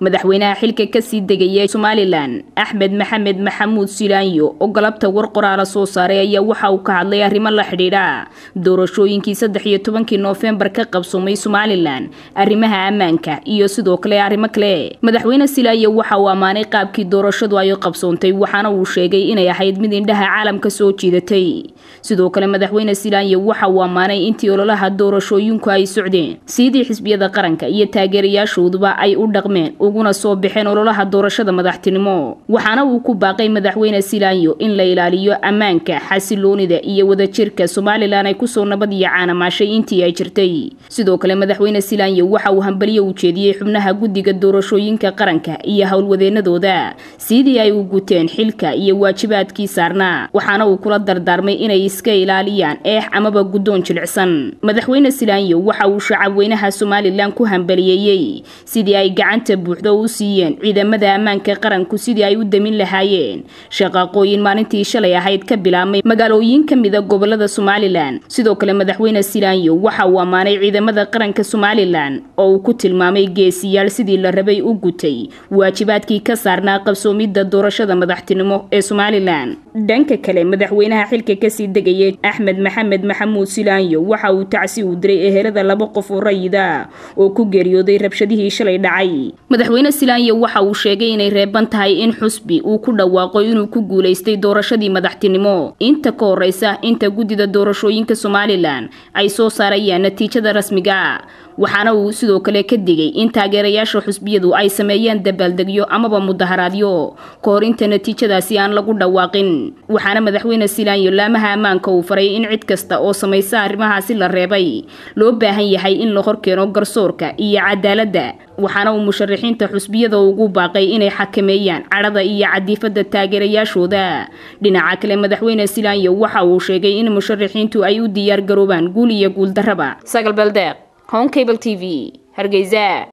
madaxweynaha xilka kasii degaya somalilan axmed maxamed maxamuud silaanyo oo galabta war qoraala soo saaray ayaa waxa uu ka hadlay arrimo la xidhiidha doorashooyinkii saddex iyo tobankii noofembar ka qabsoomay somalilan arrimaha ammaanka iyo sidoo kale arrimo kale madaxweyne silaanyo waxa uu ammaanay qaabkii doorashadu ay qabsoontay waxaana uu sheegay inay ahayd mid indhaha caalamka soo jiidatay sidoo kale madaxweyne silaanyo waxa uu ammaanay intii ololaha doorashooyinku ay socdeen sidii xisbiyada qaranka iyo taageerayaashooduba ay u dhaqmeen uguna soo baxeen ololaha doorashada madaxtinimo waxaana uu ku baaqay madaxweyne silaanyo in la ilaaliyo ammaanka xasiloonida iyo wadajirka somalilan ay kusoo nabad iyo caanamaashay intii ay jirtay sidoo kale madaxweyne silaanyo waxa uu hambaliyo u jeediyey xubnaha guddiga doorashooyinka qaranka iyo howlwadeenadooda sidii ay u guteen xilka iyo waajibaadkii saarnaa waxaana uu kula dardaarmay inay iska ilaaliyaan eex amaba guddoon jilicsan madaxweyne silaanyo waxa uu shacabweynaha somalilan ku hambaliyeeyey sidii ay gacanta buuxda u siiyeen ciidamada ammaanka qaranku sidii ay u damin lahaayeen shaqaaqooyin maalintii shalay ahayd ka bilaabmay magaalooyin ka mida gobolada somalilan sidoo kale madaxweyne silaanyo waxa uu ammaanay ciidamada qaranka somalilan oo uu ku tilmaamay geesiyaal sidii la rabay u gutay waajibaadkii ka saarnaa qabsoomidda doorashada madaxtinimo ee somalilan dhanka kale madaxweynaha xilka kasii degaya axmed maxamed maxamuud silaanyo waxa uu tacsi u diray ehelada laba qof oo rayida oo ku geeriyooday rabshadihii shalay dhacay madaxweyne silaanyo waxa uu sheegay inay reeban tahay in xusbi uu ku dhawaaqo inuu ku guulaystay doorashadii madaxtinimo inta ka horeysa inta guddida doorashooyinka somalilan ay soo saarayaan natiijada rasmiga waxaana uu sidoo kale ka digay in taageerayaasha xusbiyadu ay sameeyaan dabaaldegyo amaba mudaharaadyo ka hor inta natiijadaasi aan lagu dhawaaqin waxaana madaxweyne silaanyo laamaha ammaanka uu faray in cid kasta oo samaysa arrimahaasi la reebay loo baahan yahay in la horkeeno garsoorka iyo cadaaladda waxaana uu musharaxiinta xusbiyada ugu baaqay inay xakameeyaan cadhada iyo cadiifada taageerayaashooda dhinaca kale madaxweyne silaanyo waxa uu sheegay in musharaxiintu ay u diyaar garoobaan guul iyo guuldarraba sagal baldeeq home cable t v hargeysa